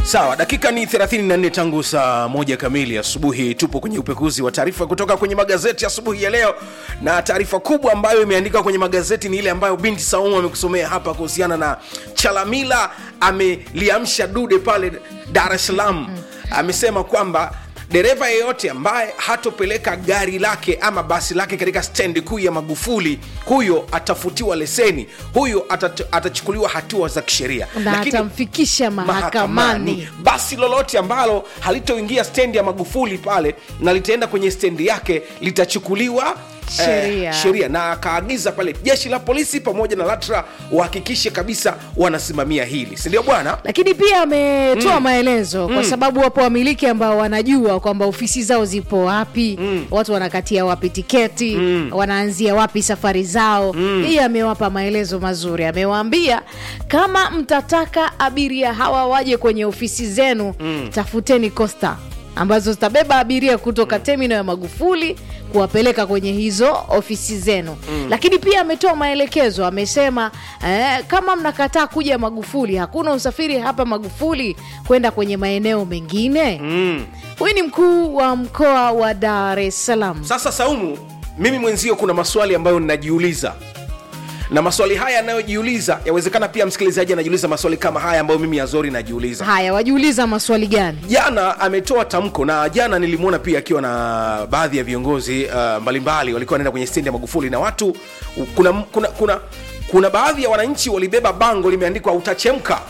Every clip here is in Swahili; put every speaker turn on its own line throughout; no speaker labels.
sawa dakika ni 34 tangu saa moja kamili asubuhi tupo kwenye upekuzi wa taarifa kutoka kwenye magazeti asubuhi ya leo na taarifa kubwa ambayo imeandikwa kwenye magazeti ni ile ambayo binti saumu amekusomea hapa kuhusiana na chalamila ameliamsha dude pale dar es salaam amesema kwamba dereva yeyote ambaye hatopeleka gari lake ama basi lake katika stendi kuu ya magufuli huyo atafutiwa leseni huyo atat, atachukuliwa hatua za kisheria
na
Lakini-
atamfikisha mahakamani
basi lolote ambalo halitoingia stendi ya magufuli pale na litaenda kwenye stendi yake litachukuliwa
Sheria.
sheria na akaagiza pale jeshi la polisi pamoja na latra wahakikishe kabisa wanasimamia hili sindio bwana
lakini pia ametoa maelezo kwa sababu wapo wamiliki ambao wanajua kwamba ofisi zao zipo wapi watu wanakatia wapi tiketi wanaanzia wapi safari zao hii amewapa maelezo mazuri amewaambia kama mtataka abiria hawa waje kwenye ofisi zenu tafuteni costa ambazo zitabeba abiria kutoka temino ya magufuli kuwapeleka kwenye hizo ofisi zenu mm. lakini pia ametoa maelekezo amesema eh, kama mnakataa kuja magufuli hakuna usafiri hapa magufuli kwenda kwenye maeneo mengine
mm.
huyu ni mkuu wa mkoa wa dar es salaam
sasa saumu mimi mwenzio kuna maswali ambayo ninajiuliza na maswali haya yanayojiuliza yawezekana pia msikilizaji anajiuliza maswali kama haya ambayo mimi azori najiuliza
haya wajiuliza maswali gani
jana ametoa tamko na jana nilimwona pia akiwa na baadhi ya viongozi uh, mbalimbali walikuwa wanaenda kwenye stendi ya magufuli na watu kuna, kuna, kuna, kuna baadhi ya wananchi walibeba bango limeandikwa utachemka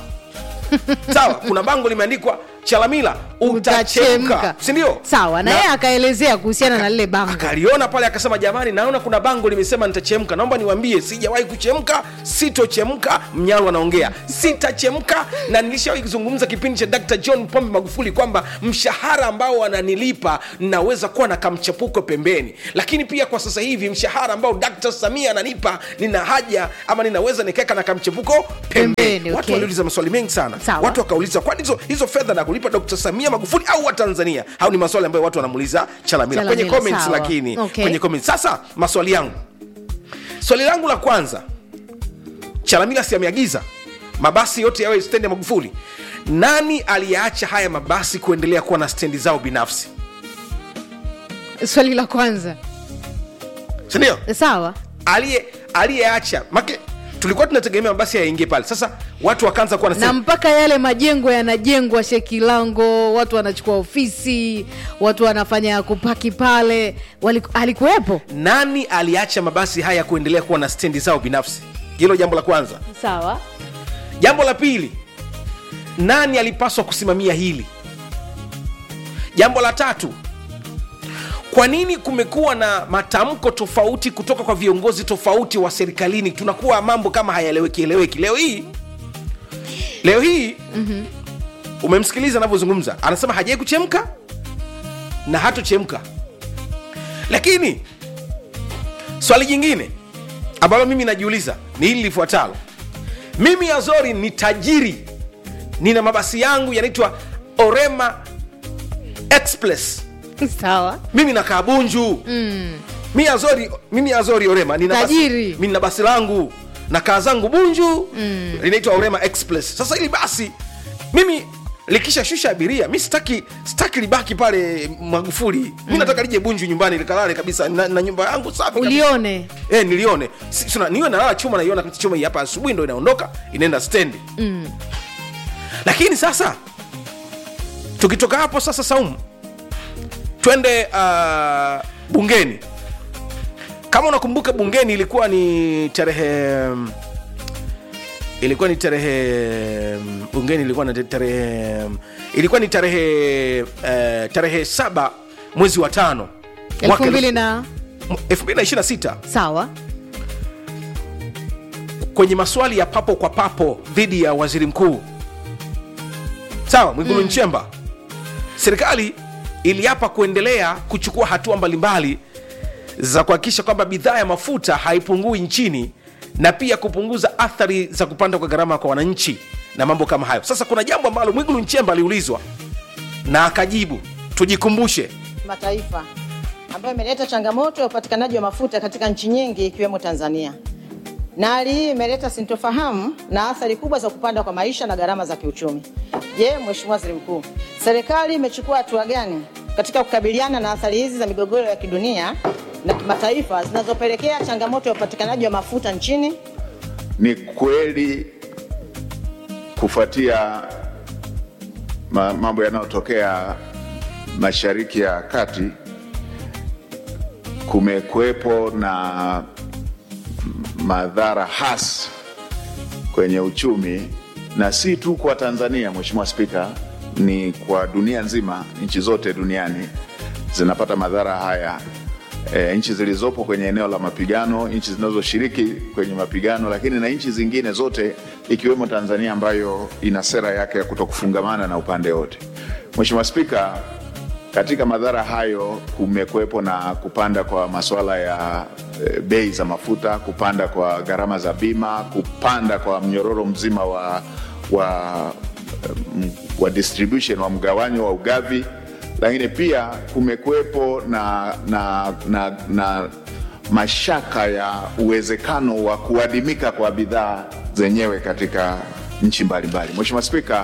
sawa kuna bango limeandikwa chalamila utachemka
Utachemka.
sindio
sawa na yeye akaelezea kuhusiana na lile bango
akaliona pale akasema jamani naona kuna bango limesema nitachemka naomba niwambie sijawahi kuchemka sitochemka mnyalo anaongea sitachemka na nilishawahi kuzungumza kipindi cha dr john pombe magufuli kwamba mshahara ambao wananilipa naweza kuwa na kamchepuko pembeni lakini pia kwa sasa hivi mshahara ambao dr samia ananipa nina haja ama ninaweza nikaweka na kamchepuko pembeni,
Pembeni,
watu
okay.
waliuliza maswali mengi sana
Sawa.
watu wakauliza kwani hizo, hizo fedha na kulipa dr samia magufuli au watanzania au ni maswali ambayo watu wanamuuliza chalamila kwenye
Chalamila,
comments
sawa.
lakini
Okay.
kwenye comments sasa maswali yangu swali langu la kwanza chalamila si ameagiza mabasi yote yawe stendi ya magufuli nani aliyeacha haya mabasi kuendelea kuwa na stendi zao binafsi
swali la kwanza
sindio
sawa
aliye aliyeacha make tulikuwa tunategemea mabasi yaingie pale sasa watu wakaanza kuwa na
na
stendi.
mpaka yale majengo yanajengwa shekilango watu wanachukua ofisi watu wanafanya kupaki pale Wali, alikuwepo
nani aliacha mabasi haya kuendelea kuwa na stendi zao binafsi hilo jambo la kwanza
sawa
jambo la pili nani alipaswa kusimamia hili jambo la tatu kwa nini kumekuwa na matamko tofauti kutoka kwa viongozi tofauti wa serikalini tunakuwa mambo kama hayaeleweki eleweki leo hii leo hii mm-hmm. umemsikiliza anavyozungumza anasema hajai kuchemka na hatochemka lakini swali jingine ambalo mimi najiuliza ni hili lifuatalo mimi azori ni tajiri nina mabasi yangu yanaitwa orema express
sawa
mimi nakaa bunju mm. mi azori mimi azori orema nina basi-
Tajiri.
mi nina basi langu nakaa zangu bunju mm. linaitwa orema express sasa hili basi mimi likisha shusha abiria mi sitaki sitaki libaki pale magufuli mm. mi nataka lije bunju nyumbani likalale kabisa na, na nyumba yangu safi kabisa.
ulione
Eh, nilione Si- sina- niwe nalala chuma naiona kabisa chuma hii hapa asubuhi ndo inaondoka inaenda stendi mm. lakini sasa tukitoka hapo sasa saumu twende uh, bungeni kama unakumbuka bungeni ilikuwa ni tarehe ilikuwa ni tarehe bungeni ilikuwa ni tarehe ilikuwa ni tarehe uh, tarehe saba mwezi wa tano
elfu mbili na
2026
sawa
kwenye maswali ya papo kwa papo dhidi ya waziri mkuu sawa mwigulu mm. nchemba serikali iliapa kuendelea kuchukua hatua mbalimbali za kuhakikisha kwamba bidhaa ya mafuta haipungui nchini na pia kupunguza athari za kupanda kwa gharama kwa wananchi na mambo kama hayo sasa kuna jambo ambalo mwigulu nchemba aliulizwa na akajibu tujikumbushe
mataifa ambayo imeleta changamoto ya upatikanaji wa mafuta katika nchi nyingi ikiwemo Tanzania. na hali hii imeleta sintofahamu na athari kubwa za kupanda kwa maisha na gharama za kiuchumi. Je, Mheshimiwa Waziri Mkuu, serikali imechukua hatua gani katika kukabiliana na athari hizi za migogoro ya kidunia na kimataifa zinazopelekea changamoto ya upatikanaji wa mafuta nchini?
Ni kweli kufuatia ma- mambo yanayotokea Mashariki ya Kati, kumekuwepo na madhara hasi kwenye uchumi, na si tu kwa Tanzania, Mheshimiwa Spika, ni kwa dunia nzima. Nchi zote duniani zinapata madhara haya e, nchi zilizopo kwenye eneo la mapigano, nchi zinazoshiriki kwenye mapigano, lakini na nchi zingine zote ikiwemo Tanzania ambayo ina sera yake ya kutokufungamana na upande wote. Mheshimiwa Spika, katika madhara hayo kumekuwepo na kupanda kwa masuala ya e, bei za mafuta, kupanda kwa gharama za bima, kupanda kwa mnyororo mzima wa, wa, m, wa distribution wa mgawanyo wa ugavi, lakini pia kumekuwepo na, na, na, na mashaka ya uwezekano wa kuadimika kwa bidhaa zenyewe katika nchi mbalimbali. Mheshimiwa Spika,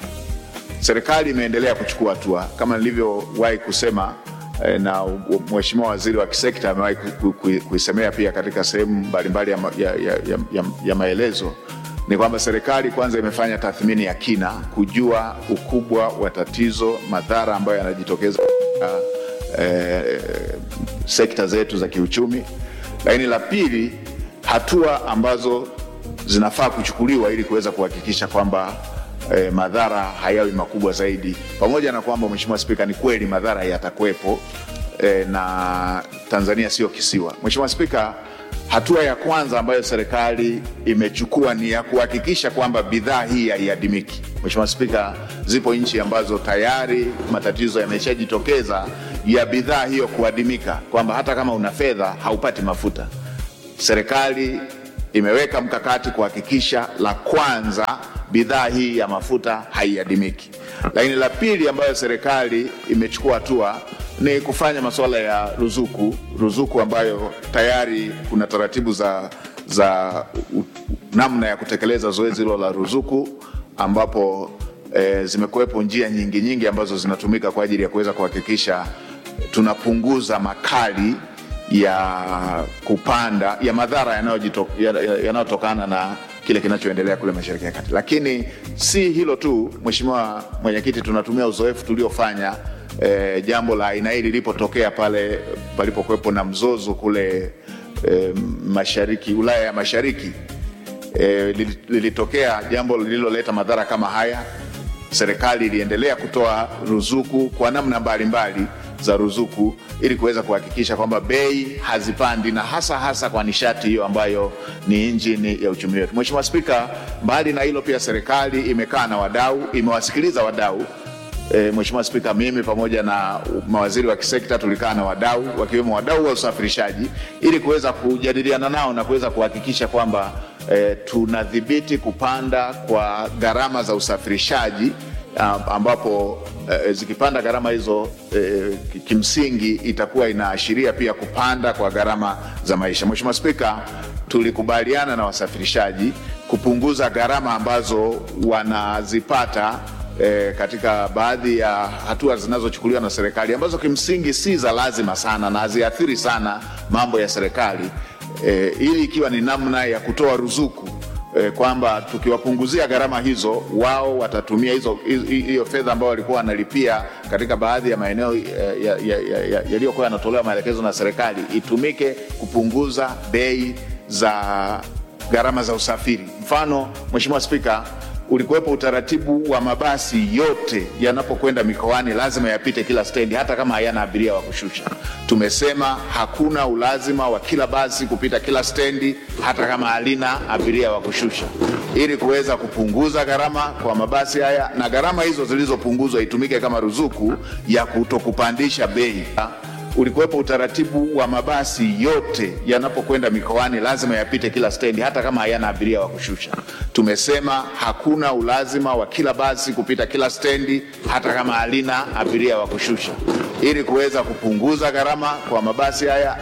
serikali imeendelea kuchukua hatua kama nilivyowahi kusema eh, na mheshimiwa waziri wa kisekta amewahi ku- ku- kuisemea pia katika sehemu mbalimbali ya, ma- ya, ya, ya, ya, ya maelezo ni kwamba serikali kwanza imefanya tathmini ya kina kujua ukubwa wa tatizo, madhara ambayo yanajitokeza katika eh, sekta zetu za kiuchumi, lakini la pili, hatua ambazo zinafaa kuchukuliwa ili kuweza kuhakikisha kwamba eh, madhara hayawi makubwa zaidi, pamoja na kwamba Mheshimiwa Spika, ni kweli madhara yatakuwepo eh, na Tanzania sio kisiwa. Mheshimiwa Spika, hatua ya kwanza ambayo serikali imechukua ni ya kuhakikisha kwamba bidhaa hii haiadimiki. Mheshimiwa Spika, zipo nchi ambazo tayari matatizo yameshajitokeza ya bidhaa hiyo kuadimika, kwamba hata kama una fedha haupati mafuta. Serikali imeweka mkakati kuhakikisha la kwanza bidhaa hii ya mafuta haiadimiki, lakini la pili ambayo serikali imechukua hatua ni kufanya masuala ya ruzuku, ruzuku ambayo tayari kuna taratibu za, za u- u- namna ya kutekeleza zoezi hilo la ruzuku ambapo e, zimekuwepo njia nyingi nyingi ambazo zinatumika kwa ajili ya kuweza kuhakikisha tunapunguza makali ya kupanda ya madhara yanayojito- ya- ya- yanayotokana na kile kinachoendelea kule Mashariki ya Kati. Lakini si hilo tu, Mheshimiwa Mwenyekiti, tunatumia uzoefu tuliofanya e, jambo la aina hii lilipotokea pale palipokuwepo na mzozo kule e, mashariki Ulaya ya Mashariki e, lilitokea jambo lililoleta madhara kama haya. Serikali iliendelea kutoa ruzuku kwa namna mbalimbali za ruzuku ili kuweza kuhakikisha kwamba bei hazipandi na hasa hasa kwa nishati hiyo ambayo ni injini ya uchumi wetu. Mheshimiwa Spika, mbali na hilo pia serikali imekaa na wadau, imewasikiliza wadau E, Mheshimiwa Spika, mimi pamoja na mawaziri wa kisekta tulikaa na wadau wakiwemo wadau wa usafirishaji ili kuweza kujadiliana nao na kuweza kuhakikisha kwamba e, tunadhibiti kupanda kwa gharama za usafirishaji ah, ambapo e, zikipanda gharama hizo e, kimsingi itakuwa inaashiria pia kupanda kwa gharama za maisha. Mheshimiwa Spika, tulikubaliana na wasafirishaji kupunguza gharama ambazo wanazipata e, katika baadhi ya hatua zinazochukuliwa na serikali ambazo kimsingi si za lazima sana na haziathiri sana mambo ya serikali e, ili ikiwa ni namna ya kutoa ruzuku e, kwamba tukiwapunguzia gharama hizo wao watatumia hizo hi- hiyo fedha ambayo walikuwa wanalipia katika baadhi ya maeneo eh, ya- ya- ya- ya- yaliyokuwa yanatolewa maelekezo na serikali itumike kupunguza bei za gharama za usafiri. Mfano, Mheshimiwa Spika, ulikuwepo utaratibu wa mabasi yote yanapokwenda mikoani lazima yapite kila stendi, hata kama hayana abiria wa kushusha. Tumesema hakuna ulazima wa kila basi kupita kila stendi, hata kama halina abiria wa kushusha, ili kuweza kupunguza gharama kwa mabasi haya, na gharama hizo zilizopunguzwa itumike kama ruzuku ya kutokupandisha bei ulikuwepo utaratibu wa mabasi yote yanapokwenda mikoani lazima yapite kila stendi, hata kama hayana abiria wa kushusha. Tumesema hakuna ulazima wa kila basi kupita kila stendi, hata kama halina abiria wa kushusha, ili kuweza kupunguza gharama kwa mabasi haya na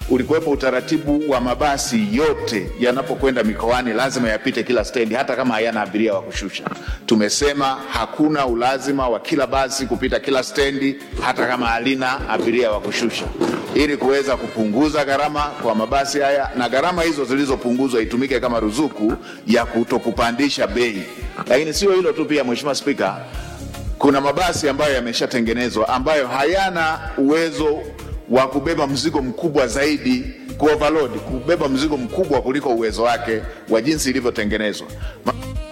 ulikuwepo utaratibu wa mabasi yote yanapokwenda mikoani lazima yapite kila stendi, hata kama hayana abiria wa kushusha. Tumesema hakuna ulazima wa kila basi kupita kila stendi, hata kama halina abiria wa kushusha, ili kuweza kupunguza gharama kwa mabasi haya, na gharama hizo zilizopunguzwa itumike kama ruzuku ya kutokupandisha bei. Lakini sio hilo tu, pia Mheshimiwa Spika, kuna mabasi ambayo yameshatengenezwa ambayo hayana uwezo wa kubeba mzigo mkubwa zaidi ku overload, kubeba mzigo mkubwa kuliko uwezo wake wa jinsi ilivyotengenezwa. Ma-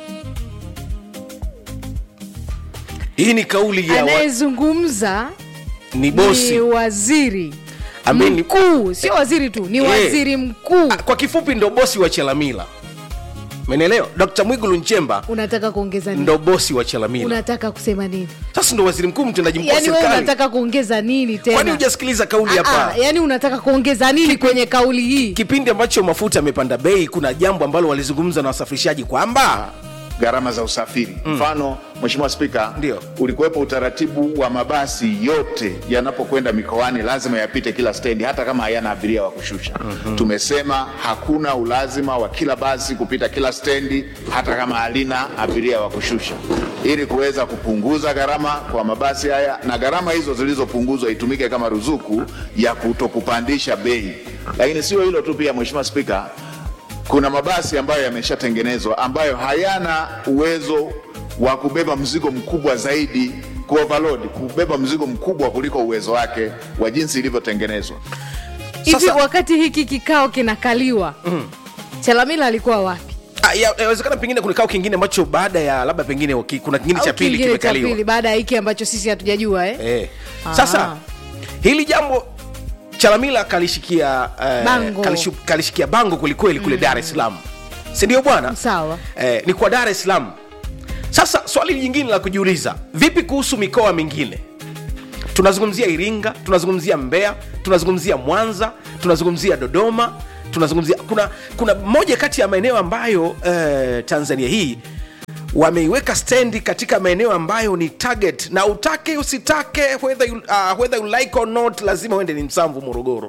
hii ni kauli ya wa,
anayezungumza
ni bosi
ni waziri
Ambaye ni-
mkuu sio waziri tu ni
Eh.
waziri mkuu
Ah, kwa kifupi ndo bosi wa chelamila menelewa dr mwigulu nchemba
unataka kuongeza nini
ndo bosi wa chelamila
unataka kusema nini
sasa ndo waziri mkuu mtendaji mkuu wa
yaani wewe
serikali
unataka kuongeza nini
kwani
tena
hujasikiliza kauli
Ah,
hapa
ah, yaani unataka kuongeza nini kwenye kauli hii
kipindi ambacho mafuta yamepanda bei kuna jambo ambalo walizungumza na wasafirishaji kwamba
gharama za usafiri. Mfano, Mheshimiwa Spika,
Ndio.
ulikuwepo utaratibu wa mabasi yote yanapokwenda mikoani lazima yapite kila stendi, hata kama hayana abiria wa kushusha. Tumesema hakuna ulazima wa kila basi kupita kila stendi, hata kama halina abiria wa kushusha, ili kuweza kupunguza gharama kwa mabasi haya, na gharama hizo zilizopunguzwa itumike kama ruzuku ya kutokupandisha bei. Lakini sio hilo tu, pia Mheshimiwa Spika, kuna mabasi ambayo yameshatengenezwa ambayo hayana uwezo wa kubeba mzigo mkubwa zaidi ku overload, kubeba mzigo mkubwa kuliko uwezo wake wa jinsi ilivyotengenezwa.
hivi
Sasa-
wakati hiki kikao kinakaliwa chalamila alikuwa wapi
Ah, ya- yawezekana pengine kuna kikao kingine ambacho baada ya labda pengine waki- kuna kingine cha
Au
pili
kingine cha
kimekaliwa
pili baada ya hiki ambacho sisi hatujajua eh?
eh.
Ah.
sasa hili jambo chalamila kalishikia eh,
Bango.
kalishu, kalishikia bango kwelikweli kule dar es salaam sindio bwana
sawa
eh, ni kwa dar es salaam sasa swali jingine la kujiuliza vipi kuhusu mikoa mingine tunazungumzia iringa tunazungumzia mbeya tunazungumzia mwanza tunazungumzia dodoma tunazungumzia kuna kuna moja kati ya maeneo ambayo eh, tanzania hii wameiweka stendi katika maeneo ambayo ni target na utake usitake whether you, uh, whether you like or not lazima uende ni msamvu morogoro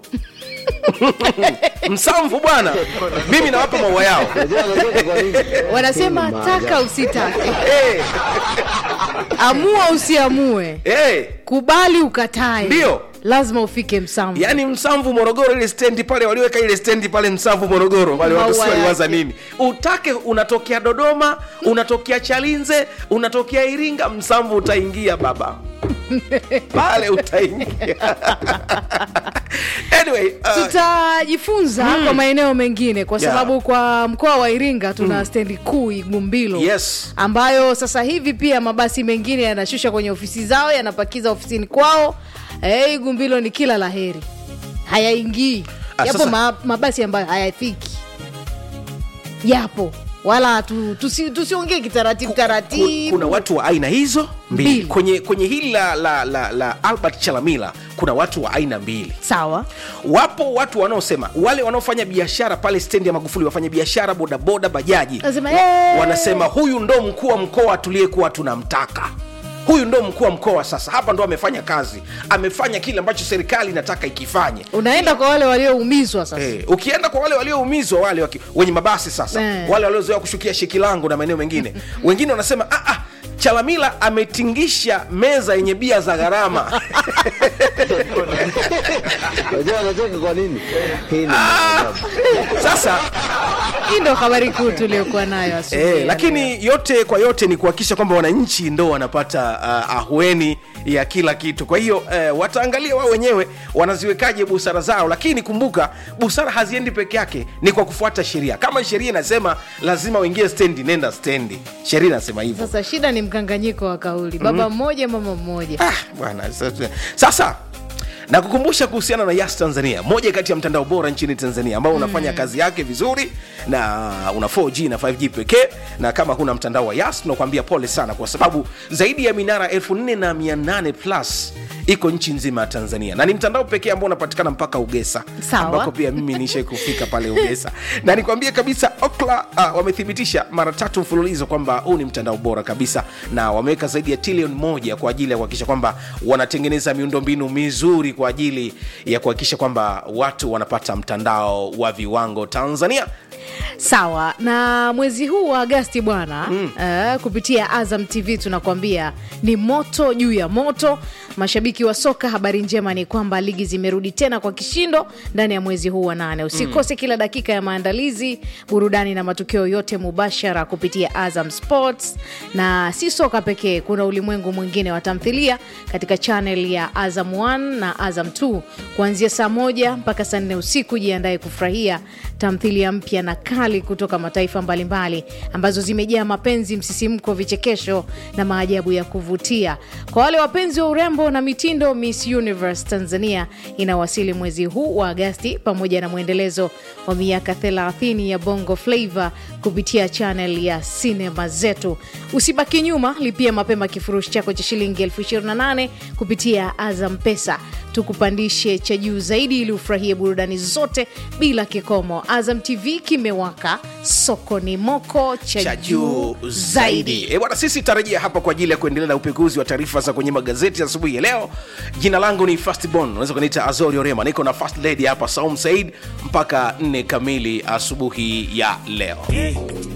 msamvu bwana mimi nawapa maua yao
wanasema taka usitake
hey,
amua usiamue
hey.
kubali ukatae
Ndio.
lazima ufike msamvu
yaani msamvu morogoro ile stendi pale waliweka ile stendi pale msamvu morogoro wale watu
Maua
si waliwaza
yake.
nini utake unatokea dodoma unatokea chalinze unatokea iringa msamvu utaingia baba pale utaingia anyway uh,
tutajifunza kwa maeneo mengine kwa
Yeah.
sababu kwa mkoa wa iringa tuna stendi kuu igumbilo
Yes.
ambayo sasa hivi pia mabasi mengine yanashusha kwenye ofisi zao yanapakiza ofisini kwao e, igumbilo ni kila la heri hayaingii
Ah,
yapo
sasa-
ma, mabasi ambayo hayafiki yapo wala tu- tusi- tusiongee kitaratibu
ku-
taratibu
kuna watu wa aina hizo mbili,
Mbili.
kwenye kwenye hili la, la, la, la albert chalamila kuna watu wa aina mbili
sawa
wapo watu wanaosema wale wanaofanya biashara pale stendi ya magufuli wafanya biashara bodaboda bajaji
Wanasema,
wa-
"Eh."
wanasema huyu ndo mkuu wa mkoa tuliyekuwa tunamtaka huyu ndo mkuu wa mkoa sasa hapa ndo amefanya kazi amefanya kile ambacho serikali inataka ikifanye
unaenda kwa wale walioumizwa sasa
Eh, ukienda kwa wale walioumizwa wale waki, wenye mabasi sasa
Eh.
wale waliozoea kushukia shekilango na maeneo mengine wengine wanasema ah, ah, chalamila ametingisha meza yenye bia za gharama
Unajua anacheka kwa nini? Hii ni
sasa
hii ndo habari kuu tuliokuwa nayo asubuhi ya
Eh,
leo.
lakini yote kwa yote ni kuhakikisha kwamba wananchi ndo wanapata uh, ahueni ya kila kitu kwa hiyo uh, wataangalia wao wenyewe wanaziwekaje busara zao lakini kumbuka busara haziendi peke yake ni kwa kufuata sheria kama sheria inasema lazima uingie stendi nenda stendi sheria inasema hivyo
sasa shida ni mkanganyiko wa kauli baba mmoja mama mmoja
ah, bwana sasa, sasa na kukumbusha kuhusiana na yas tanzania moja kati ya mtandao bora nchini tanzania ambao unafanya kazi yake vizuri na una 4g na 5g pekee na kama huna mtandao wa yas tunakuambia pole sana kwa sababu zaidi ya minara 4800 plus iko nchi nzima ya tanzania na ni mtandao pekee ambao unapatikana mpaka ugesa
Sawa.
ambako pia mimi nishai kufika pale ugesa na nikwambie kabisa okla uh, wamethibitisha mara tatu mfululizo kwamba huu ni mtandao bora kabisa na wameweka zaidi ya trilioni moja kwa ajili ya kuhakikisha kwamba wanatengeneza miundombinu mizuri kwa ajili ya kuhakikisha kwamba watu wanapata mtandao wa viwango tanzania
sawa na mwezi huu wa agasti bwana mm. uh, kupitia azam tv tunakwambia ni moto juu ya moto mashabiki wa soka habari njema ni kwamba ligi zimerudi tena kwa kishindo ndani ya mwezi huu wa nane usikose mm. kila dakika ya maandalizi burudani na matukio yote mubashara kupitia azam sports na si soka pekee kuna ulimwengu mwingine wa tamthilia katika chanel ya azam 1 na azam 2 kuanzia saa moja mpaka saa nne usiku jiandaye kufurahia tamthilia mpya na kali kutoka mataifa mbalimbali ambazo zimejaa mapenzi msisimko vichekesho na maajabu ya kuvutia kwa wale wapenzi wa urembo na mitindo miss universe tanzania inawasili mwezi huu wa agasti pamoja na mwendelezo wa miaka 30 ya bongo flava kupitia chanel ya sinema zetu usibaki nyuma lipia mapema kifurushi chako cha shilingi 28 kupitia azam pesa tukupandishe cha juu zaidi ili ufurahie burudani zote bila kikomo azam tv kimewaka soko ni moko cha,
cha juu zaidi e bwana sisi tarajia hapa kwa ajili ya kuendelea na upekuzi wa taarifa za kwenye magazeti asubuhi ya leo jina langu ni fastbon unaweza kuniita azori orema niko na fast lady hapa saum said mpaka 4 kamili asubuhi ya leo